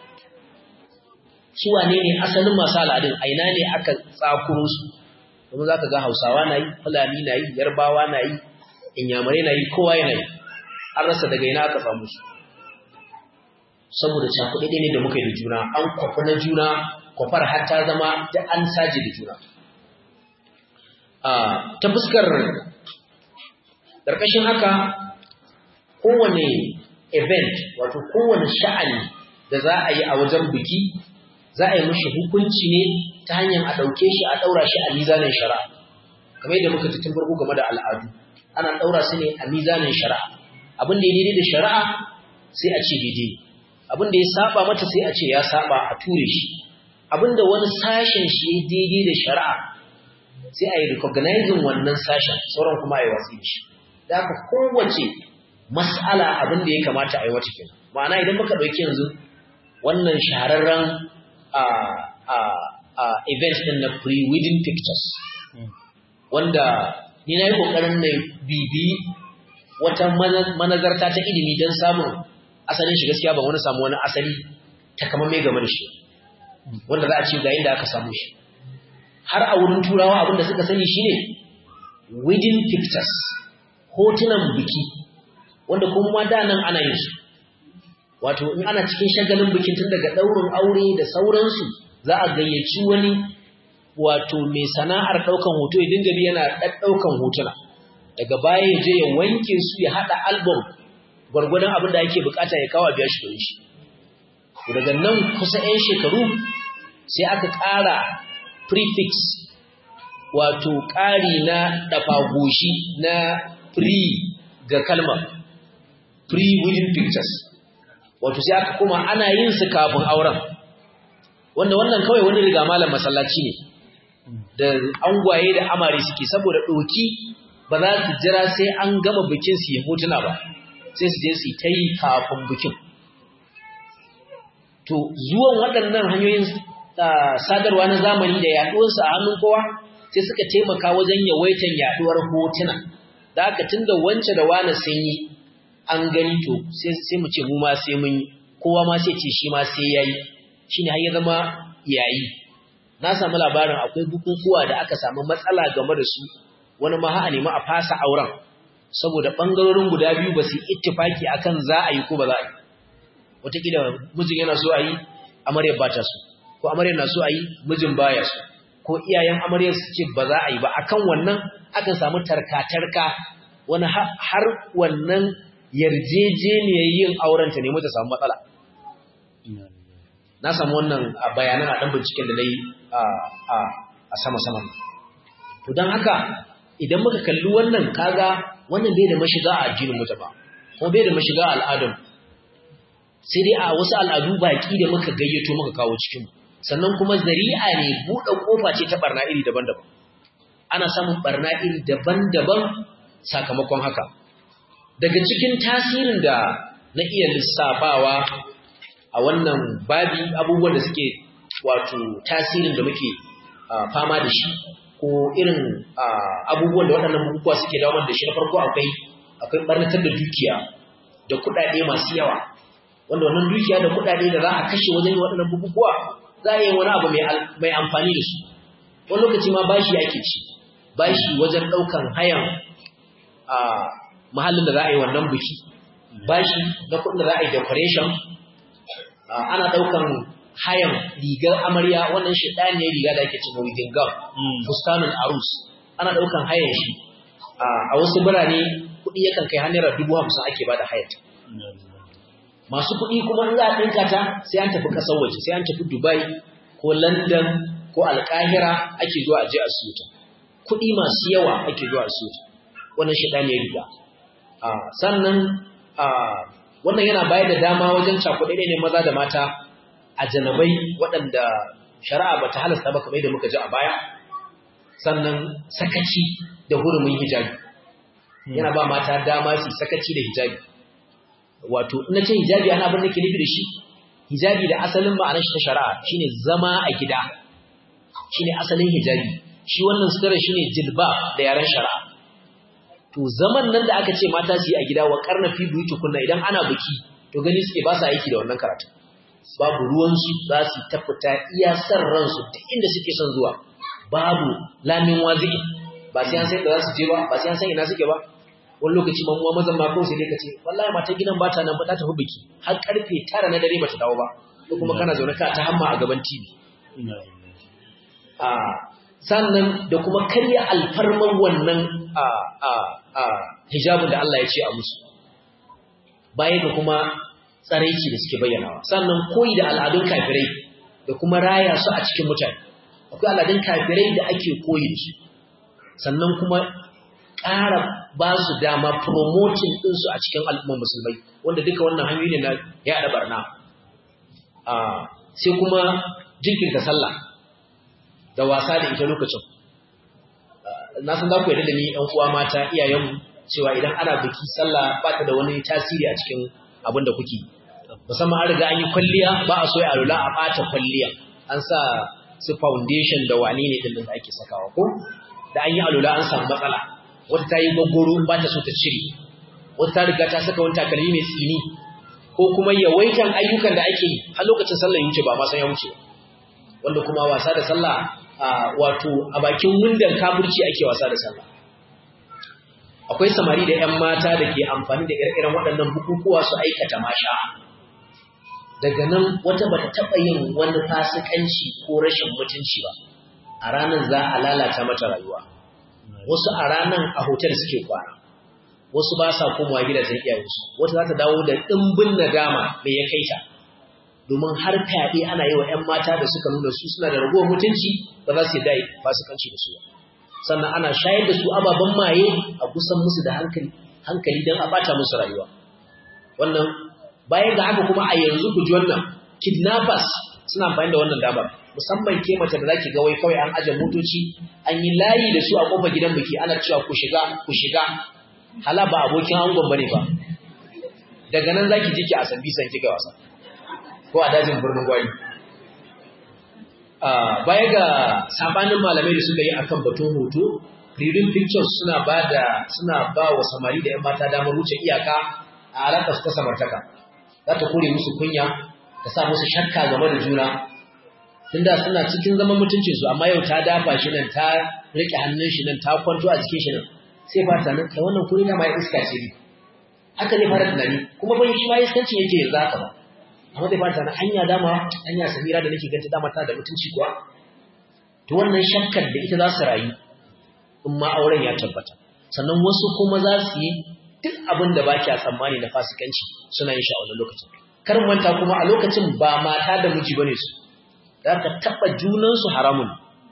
suwane ne asalin masu al'adun aina ne aka tsakuro su kuma za ka ga hausawa na yi fulani na yi yarbawa na yi inyamurai na yi kowa yana yi an rasa daga ina aka samu su saboda cakuɗe ne da muka yi da juna an kwafi na juna kwafar har ta zama da an saje da juna ta fuskar ƙarƙashin haka kowane event wato kowane sha'ani da za a yi a wajen biki za a yi mashi hukunci ne ta hanyar a ɗauke shi a ɗaura shi a mizanin shari'a kamar yadda muka tun farko game da al'adu ana ɗaura su ne a mizanin shari'a abin da ya daidai da shari'a sai a ce daidai abin da ya saba mata sai a ce ya saba a ture shi abin da wani sashen shi ya daidai da shari'a sai a yi recognizing wannan sashen sauran kuma a yi watsi da shi da haka kowace mas'ala abin da ya kamata a yi wata kenan ma'ana idan muka ɗauki yanzu wannan shahararren event ɗin na pre-wedding pictures wanda ni na yi ƙoƙarin na bibi wata manazarta ta ilimi don samun asalin shi gaskiya ba wani samu wani asali ta kama mai game da shi wanda za a ce ga inda aka samu shi har a wurin turawa abin da suka sani shine wedding pictures hotunan biki wanda kuma da nan ana yin su wato in ana cikin shagalin bikin tun daga ɗaurin aure da sauransu za a gayyaci wani wato mai sana'ar ɗaukan hoto ya dinga yana ɗaukan hotuna daga baya ya je ya wanke su ya haɗa album gwargwadon abin da ake bukata ya kawo biya shi shi daga nan kusa 'yan shekaru sai aka ƙara prefix wato ƙari na ɗafagoshi na pre ga kalmar pre-wedding pictures wato sai aka kuma ana yin su kafin auren wanda wannan kawai wani riga malam masallaci ne da angwaye da amare suke saboda ɗoki ba za su jira sai an gama bikin su yi hotuna ba sai su je su ta yi kafin bikin to zuwan waɗannan hanyoyin sadarwa na zamani da yaɗuwarsu a hannun kowa sai suka taimaka wajen yawaitan yaɗuwar hotuna da haka tun da wance da wane sun yi an gani to sai mu ce mu ma sai mun yi kowa ma sai ce shi ma sai ya yi shi ne har ya zama yayi na samu labarin akwai bukukuwa da aka samu matsala game da su wani ma a nemi a fasa auren saboda ɓangarorin guda biyu ba su ittifaki akan za a yi ko ba za a yi wataƙila mijin yana so a yi amaryar ba ta so ko amaryar na so a yi mijin baya so ko iyayen amaryar su ce ba za a yi ba akan wannan akan samu tarka-tarka wani har wannan yarjejeniyar yin auren ta nemi ta samu matsala na samu wannan bayanan a ɗan binciken da na yi a sama-saman to don haka idan muka kalli wannan kaga wannan bai da mashiga a addinin mu ba kuma bai da mashiga a al'adun sai dai a wasu al'adu baki da muka gayyato muka kawo cikin sannan kuma zari'a ne buɗe kofa ce ta barna iri daban-daban ana samun barna iri daban-daban sakamakon haka daga cikin tasirin da na iya lissafawa a wannan babi abubuwan da suke wato tasirin da muke fama da shi ko irin abubuwan da waɗannan bukukuwa suke dawo da shi na farko akwai akwai barnatar da dukiya da kuɗaɗe masu yawa wanda wannan dukiya da kuɗaɗe da za a kashe wajen waɗannan bukukuwa za a yi wani abu mai amfani da su wani lokaci ma bashi ake ci bashi wajen ɗaukan hayan a mahallin da za a yi wannan biki bashi na kuɗin da za a yi decoration ana ɗaukan hayan rigar amarya wannan shaɗaniyar riga da ake cewa wedding gown fustanul arus ana ɗaukan hayan shi a wasu birane kuɗi yakan kai hannun dubu hamsin ake ba da hayar masu kuɗi kuma in za a ɗinka ta sai an tafi ƙasar waje sai an tafi dubai ko london ko alƙahira ake zuwa a je a siyo ta kuɗi masu yawa ake zuwa a siyo ta wannan shaɗaniyar riga sannan wannan yana bayar da dama wajen cakuɗe ne maza da mata a janabai waɗanda shari'a ba ta halasta ba kamar da muka ji a baya sannan sakaci da hurumin hijabi yana ba mata dama su sakaci da hijabi wato ina ce hijabi ana abin da ke nufi da shi hijabi da asalin ma'anar shi ta shari'a shine zama a gida shine asalin hijabi shi wannan sutura shine jilba da yaren shari'a to zaman nan da aka ce mata su yi a gida wa karna fi buyuti kunna idan ana biki to gani suke ba su aiki da wannan karatu babu ruwansu za su ta fita iya san ransu duk inda suke son zuwa babu lamin wazi'i ba sai an san da za su je ba ba sai an san ina suke ba wani lokaci ma muwa mazan ma kawai sai dai ka ce wallahi mata gidan ba ta nan ba ta tafi biki har karfe tara na dare ba ta dawo ba ko kuma kana zaune ka ta hamma a gaban TV a sannan da kuma karya alfarman wannan a a a hijabin da Allah ya ce a musu baya ga kuma tsaraici da suke bayyanawa sannan koyi da al'adun kafirai da kuma raya su a cikin mutane akwai al'adun kafirai da ake koyi da su sannan kuma ƙara ba su dama promoting ɗinsu a cikin al'ummar musulmai wanda duka wannan hanyoyi ne na yaɗa barna sai kuma jinkirta sallah da wasa da ita lokacin na san za ku yarda da ni ‘yan uwa mata iyayenmu cewa idan ana biki sallah ba ta da wani tasiri a cikin abin da kuke musamman an riga an yi kwalliya ba a so ya alula a ɓata kwalliya an sa su foundation da wane ne ɗin da ake sakawa ko da an yi alula an samu matsala wata ta yi gwaggoro ba ta so ta cire wata ta riga ta saka wani takalmi mai tsini ko kuma yawaitan ayyukan da ake yi har lokacin sallah ya wuce ba ma san ya wuce wanda kuma wasa da sallah wato a bakin wundan kafirci ake wasa da sallah akwai samari da 'yan mata da ke amfani da ire-iren waɗannan bukukuwa su aikata masha daga nan wata bata taɓa yin wani fasikanci ko rashin mutunci ba a ranar za a lalata mata rayuwa wasu a ranar a hotel suke kwana wasu ba sa komawa gidajen iyayensu wata za ta dawo da ɗimbin nadama mai ya kai ta domin har fyaɗe ana yi wa 'yan mata da suka nuna su suna da ragowar mutunci ba za su yi dai fasikanci da su ba sannan ana shayar da su ababen maye a kusan musu da hankali hankali don a ɓata musu rayuwa wannan bayan ga haka kuma a yanzu ku ji wannan kidnappers suna amfani da wannan damar musamman ke mace da zaki ga wai kawai an aje motoci an yi layi da su a kofar gidan biki ana cewa ku shiga ku shiga hala ba abokin angon bane ba daga nan zaki ji ki a sabbi san kika wasa ko a dajin birnin gwari baya ga sabanin malamai da suka yi akan batun hoto Reading Pictures suna ba da suna ba wa samari da 'yan mata damar wuce iyaka a alaƙa su ta samartaka za ta kore musu kunya ta sa musu shakka game da juna tunda suna cikin zaman mutuncinsu amma yau ta dafa shi nan ta riƙe hannun shi nan ta kwanto a jikin shi nan sai ba ta nan kai wannan kuri na ma iska ce ne haka ne fara tunani kuma ban shi ma iskancin yake yanzu haka ba amma zai fara tunanin anya dama anya samira da nake ganta dama tana da mutunci kuwa to wannan shakkar da ita za su rayu in ma auren ya tabbata sannan wasu kuma za su yi duk abin da ba kya tsammani na fasikanci suna yin shi a wannan lokacin kar manta kuma a lokacin ba mata da miji bane su za ka taɓa junansu haramun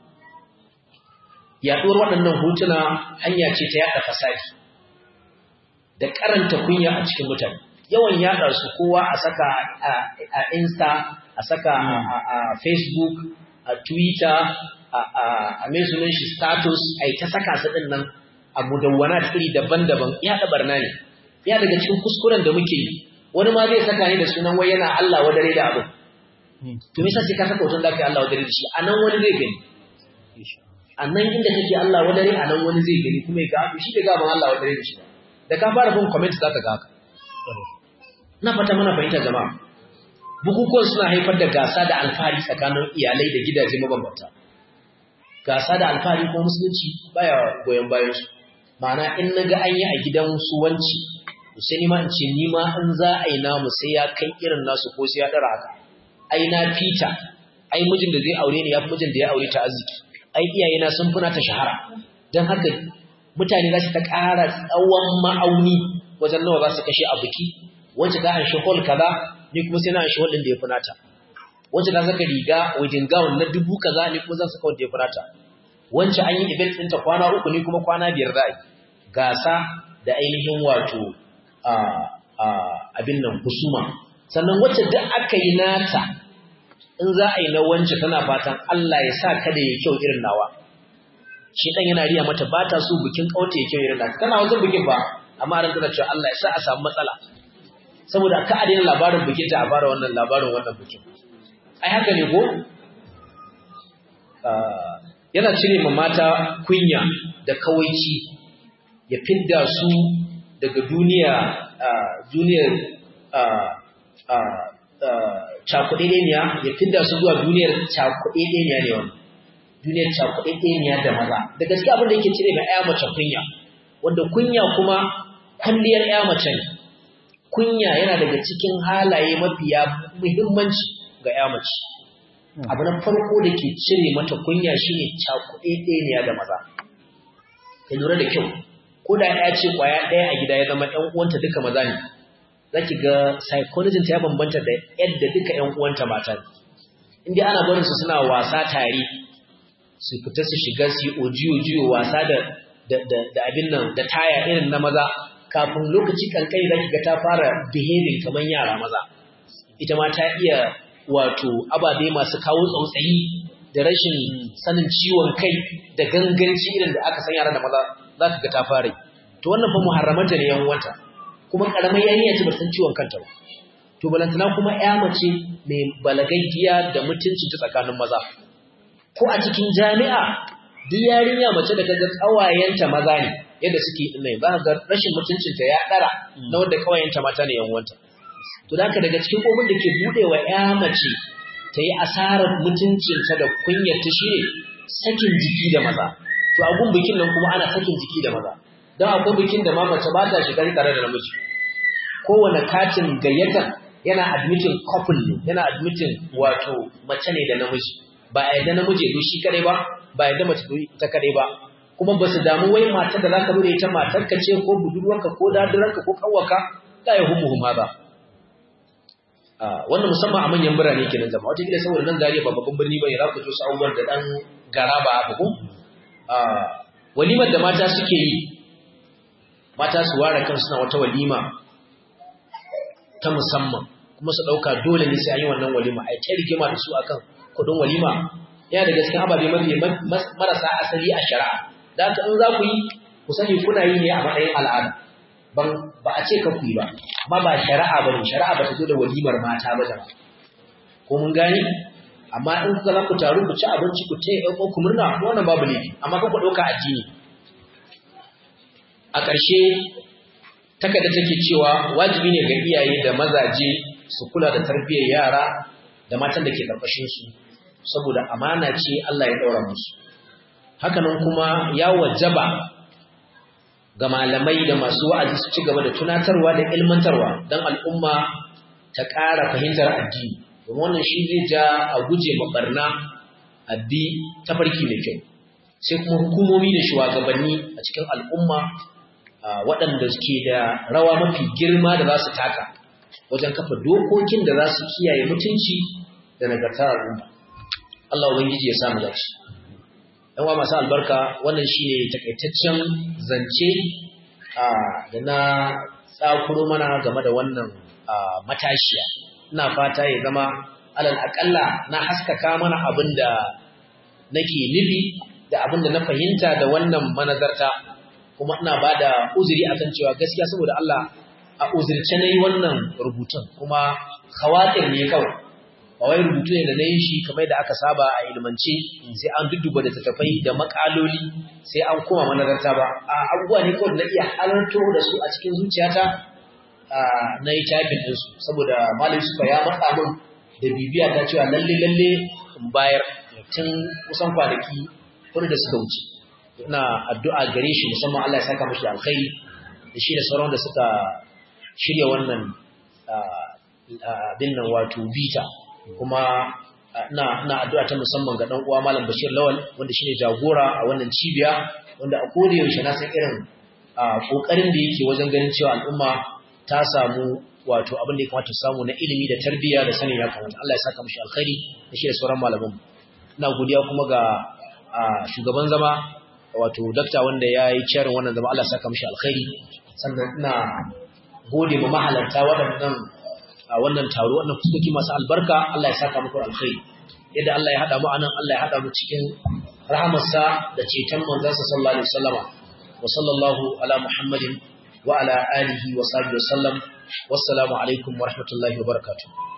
yaɗuwar waɗannan hotuna hanya ce ta yaɗa fasadi da karanta kunya a cikin mutane yawan yaɗa su kowa a saka a insta a saka a facebook a twitter a mai sunan shi status a ta saka su ɗin nan a mudawwana iri daban-daban yaɗa barna ne ya daga cikin kuskuren da muke yi wani ma zai saka ne da sunan wai yana Allah wadare da abin to me yasa sai ka saka hoton da kai Allah wadare da shi anan wani zai gani anan inda kake Allah wadare anan wani zai gani kuma ya ga shi da gaban Allah wadare da shi da ka fara bin comment zaka ga haka na fata mana fahimta jama'a bukukuwan suna haifar da gasa da alfahari tsakanin iyalai da gidaje mabambanta gasa da alfahari ko musulunci baya goyon bayan su ma'ana in naga an yi a gidan su wanci sai ni ma in ce ni ma in za a yi namu sai ya kai irin nasu ko sai ya dara haka ai na fita ai mijin da zai aure ni ya fi mijin da ya aure ta arziki ai iyayena sun funa ta shahara don haka mutane za su ta ƙara tsawon ma'auni wajen nawa za su kashe a biki wacce ta an hol kaza ni kuma sai na an hol ɗin da ya fi nata wacce ta saka riga wajen gawon na dubu kaza ni kuma zan saka wanda ya fi nata wacce an yi event ɗinta kwana uku ni kuma kwana biyar za a yi gasa da ainihin wato abin nan husuma sannan wacce duk aka yi nata in za a yi na wance tana fatan Allah ya sa kada ya kyau irin nawa shi dan yana riya mata ba ta so bikin kauta ya kyau irin nata tana wajen bikin ba amma ran tana cewa Allah ya sa a samu matsala saboda ka a daina labarin bikin ta a fara wannan labarin wannan bikin ai haka ne ko yana cire ma mata kunya da kawaici ya fidda su daga duniya duniyar cakuɗeɗeniya ya fidda su zuwa duniyar cakuɗeɗeniya ne wani duniyar cakuɗeɗeniya da maza da gaske abin da yake cire ga ya mace kunya wanda kunya kuma kwalliyar ya mace ne kunya yana daga cikin halaye mafiya muhimmanci ga ya mace abu na farko da ke cire mata kunya shine cakuɗeɗeniya da maza ka lura da kyau ko da ya ce kwaya ɗaya a gida ya zama ɗan uwanta duka maza ne za ki ga psychology ta ya bambanta da yadda duka ‘yan uwanta mata ne. Inda ana barin su suna wasa tare, su fita su shiga su yi ojiyo-jiyo wasa da abin nan da taya irin na maza, kafin lokaci kankani za ki ga ta fara behaving kamar yara maza. Ita ma ta iya wato ababe masu kawo tsautsayi da rashin sanin ciwon kai da ganganci irin da aka san yara da maza za ka ga ta fara yi. To wannan fa muharramanta ne yan uwanta. kuma karamar yarinya ce ba san ciwon kanta ba to balantana kuma ya mace mai balagaggiya da mutunci ta tsakanin maza ko a cikin jami'a duk yarinya mace da kaga kawayenta maza ne yadda suke din nan za ga rashin mutuncin ta ya dara na wanda kawayenta mata ne yan uwanta to da daga cikin komin da ke bude wa ya mace ta yi asarar mutuncinta da kunyar ta shine sakin jiki da maza to a gun bikin nan kuma ana sakin jiki da maza don akwai bikin da ma mace ba ta shiga tare da namiji kowane katin gayyata yana admitting couple ne yana admitting wato mace ne da namiji ba a yadda namiji ya shi kadai ba ba yadda mace ta kadai ba kuma ba su damu wai matar da zaka bude ita matar ka ce ko budurwarka ko daduranka ko kawaka la ya humu huma ba wannan musamman a manyan birane kenan zama wata gida saboda nan zariya ba babban birni bane za ku ji su abubuwan da dan gara ba haka ko walimar da mata suke yi mata su ware kan suna wata walima ta musamman kuma su ɗauka dole ne sai an yi wannan walima a ta rigima da su akan kuɗin walima yana da gaskiya ababe mafi marasa asali a shari'a da haka in za ku yi ku sani kuna yi ne a matsayin al'ada ban ba a ce ka ku yi ba amma ba shari'a ba ne shari'a ba ta zo da walimar mata ba jama'a ko mun gani amma in kuka za ku taru ku ci abinci ku taya ɗan ku murna wannan babu laifi amma kan ku ɗauka addini a ƙarshe takarda take cewa wajibi ne ga iyaye da mazaje su kula da tarbiyyar yara da matan da ke ƙarƙashin su saboda amana ce Allah ya ɗaura musu hakanan kuma ya wajaba ga malamai da masu wa'azi su ci gaba da tunatarwa da ilmantarwa don al'umma ta ƙara fahimtar addini domin wannan shi zai ja a guje ma barna addi tafarki mai kyau sai kuma hukumomi da shugabanni a cikin al'umma waɗanda suke da rawa mafi girma da za su taka wajen kafa dokokin da za su kiyaye mutunci da nagartar al'umma Allah ubangiji ya samu dace dan wa masu albarka wannan shine takaitaccen zance da na tsakuro mana game da wannan matashiya ina fata ya zama alal akalla na haskaka mana abin da nake nufi da abin da na fahimta da wannan manazarta kuma ina ba da uzuri akan cewa gaskiya saboda Allah a uzurce na yi wannan rubutun kuma khawatir ne kawai ba wai rubutu ne da na yi shi kamar da aka saba a ilmance sai an dudduba da tattafai da makaloli sai an koma manazarta ba a abubuwa ne kawai na iya halarto da su a cikin zuciyata na yi typing ɗinsu saboda malam suka ya matsa min da bibiya ta cewa lalle lalle in bayar tun kusan kwanaki kudu da suka wuce ina addu'a gare shi musamman Allah ya saka mashi alkhairi da shi da sauran da suka shirya wannan abin nan wato bita kuma ina ina addu'a ta musamman ga dan uwa malam Bashir Lawal wanda shine jagora a wannan cibiya wanda a koda yaushe na san irin kokarin da yake wajen ganin cewa al'umma ta samu wato abin da ya kamata samu na ilimi da tarbiyya da sanin ya kamata Allah ya saka mishi alkhairi da shi da sauran malaman ina godiya kuma ga shugaban zama wato dakta wanda ya yi charin wannan zama Allah ya saka mishi alkhairi sannan ina gode ma mahalarta waɗannan a wannan taro wannan fuskoki masu albarka Allah ya saka muku alkhairi yadda Allah ya hada mu anan Allah ya hada mu cikin rahamarsa da ceton manzansa sallallahu alaihi wasallama wa sallallahu ala muhammadin wa ala alihi wa sahbihi wasallam wassalamu alaikum wa rahmatullahi wa barakatuh